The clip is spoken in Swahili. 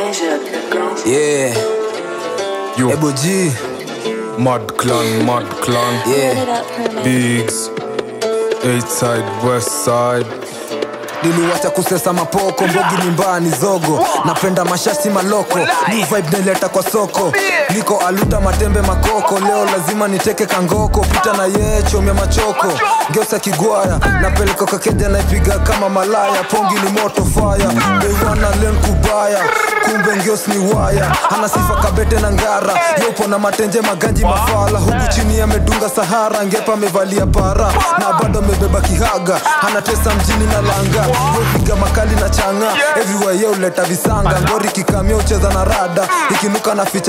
Yeah, Yo, Ebo G, Mad Clan, Mad Clan, yeah. Bigs, Eight Side, West Side. Niliwacha kusesa mapoko, mbogi ni mbaya ni zogo. Napenda mashasi maloko, new vibe naileta kwa soko. Niko aluta matembe makoko, leo lazima niteke kangoko. Pita na yeye chomya machoko, ngeusa kigwaya. Napeleka kakeja naipiga kama malaya, pongi ni moto fire. They wanna learn kubaya, kumbe ngeos ni waya. Ana sifa kabete na ngara, yopo na matenje maganji mafala. Huku chini amedunga Sahara, ngepa amevalia para na bado amebeba kihaga. Anatesa mjini na langa, yopiga makali na changa. Everywhere yo leta visanga, ngori kikamia ucheza na rada, ikinuka na ficha